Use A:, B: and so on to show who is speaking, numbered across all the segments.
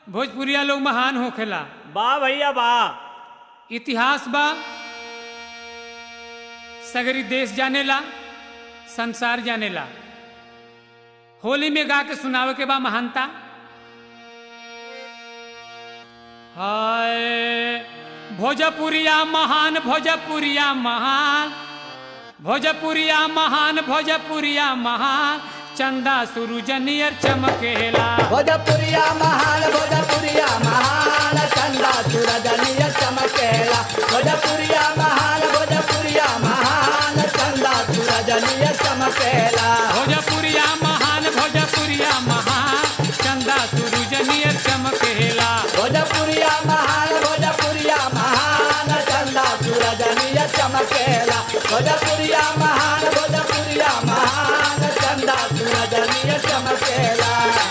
A: भोजपुरिया लोग महान होखेला
B: वाह भैया वाह
A: इतिहास बा सगरी देश जानेला संसार जानेला होली में गा के सुनावे के बा महानता हाय भोजपुरिया महान भोजपुरिया महान भोजपुरिया महान भोजपुरिया महान चंदा सूरज नियर चमकेला
C: भोजपुरिया महान भोजपुरिया महान चंदा सूरज निय चमकेला भोजपुरिया महान भोजपुरिया महान चंदा सूरज निय चमकेला
A: भोजपुरिया महान भोजपुरिया महान चंदा सूरज नियर चमकेला
C: भोजपुरिया महान भोजपुरिया महान चंदा सूरज निय चमकेला भोजपुरिया महान भोजपुरिया महान चंदा सूरज निय चमकेला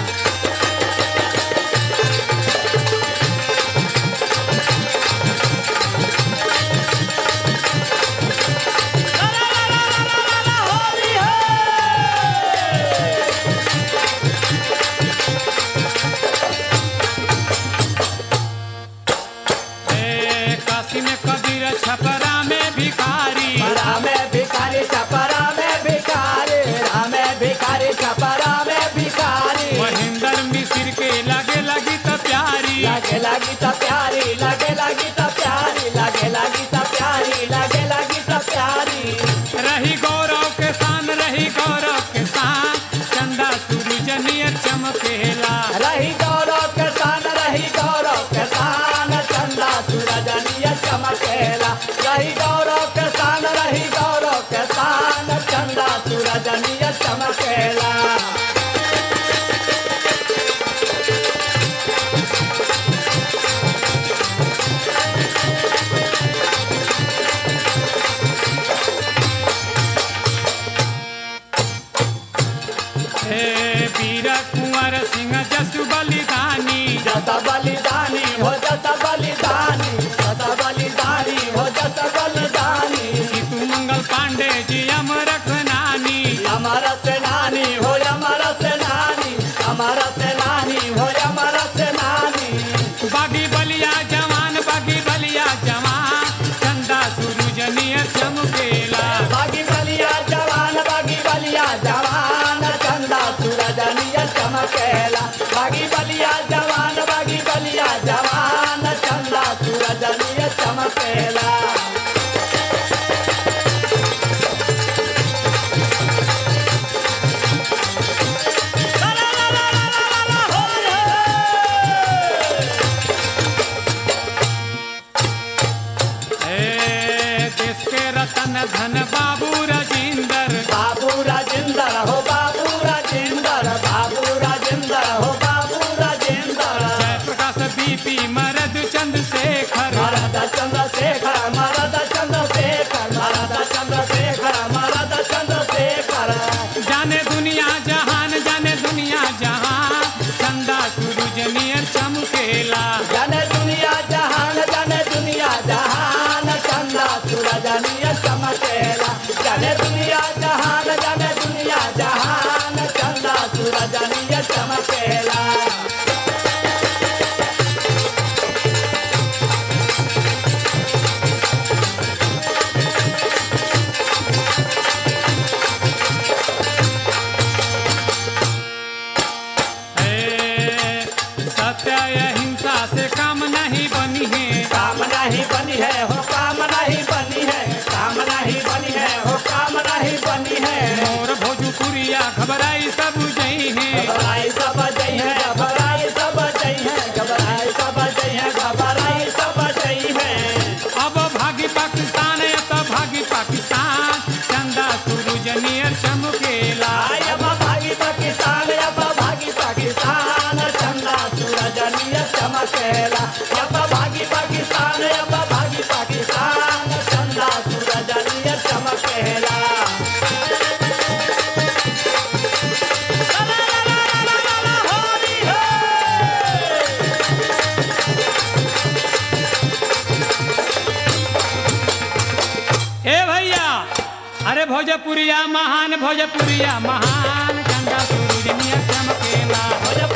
A: ए, काशी में कबीर छपरा में भिखारी
C: परा में भिखारी छपरा में भिखारी रामे भिखारी छपरा में भिखारी
A: महेंद्र मिश्र के लगे लगी तो प्यारी
C: लगे लगी तो प्यारी लगे लगी तो प्यारी लगे लगी तो प्यारी लगे लगी तो प्यारी
A: रही गौरव के सान रही गौरव के सान चंदा सूरज नियर चमकेला
C: रही गौरव के सान रही गौरव के सान चंदा सूरज निय चमकेला रही गौरव के सान रही गौरव के सान चंदा सूरज निय चमकेला
A: हे वीर कुंवर सिंह जसु बलिदानी
C: जता बलिदानी हो जता बलिदानी जता बलिदानी हो जता बलिदानी
A: जीतू मंगल पांडे जी अमर नानी
C: हमारा सेनानी हो हमारा सेनानी हमारा सेनानी हो हमारा सेनानी
A: बागी बलिया जवान बागी बलिया जवान चंदा सूरज नियर चमकेला
C: बागी बलिया जवान बागी बलिया जवान चंदा सूरज निय चमकेला बागी बलिया जवान बागी बलिया जवान चंदा सूरज निय चमकेला
A: हे देश के रतन धन बाबू राजेंद्र
C: बाबू राजेंद्र हो बाबू राजेंद्र बाबू राजेंद्र हो बाबू राजेंद्र
A: जय प्रकाश बीपी मरद चंद्रशेखर
C: मरद चंद्रशेखर मरद चंद्रशेखर मरद चंद्रशेखर मरद चंद्रशेखर
A: जाने दुनिया जहान जाने दुनिया जहान चंदा सूरज नियर चमकेला
C: जाने दुनिया जहान जाने दुनिया जहान चंदा सूरज निय चमकेला जाने दुनिया जहान जाने दुनिया जहान चंदा सूरज निय चमकेला
A: हे सत्य अहिंसा से काम नहीं बनी है
C: काम नहीं बनी है हो काम नहीं बनी है काम नहीं बनी है हो काम नहीं बनी है
A: मोर भोजपुरिया घबराई सब जई है
C: घबराई सब जई है घबराई सब जई है घबराई सब जई है घबराई सब जई है
A: अब भागी पाकिस्तान या तो भागी पाकिस्तान चंदा सूरज नियर चमकेला
C: आय अब भागी पाकिस्तान अब भागी पाकिस्तान चंदा सूरज निय चमकेला अब भागी पाकिस्तान अब भागी पाकिस्तान चंदा सूरज निय चमकेला
A: ए भैया अरे भोजपुरिया महान भोजपुरिया महान चंदा सूरज नियर चमकेला
C: भोजपुरिया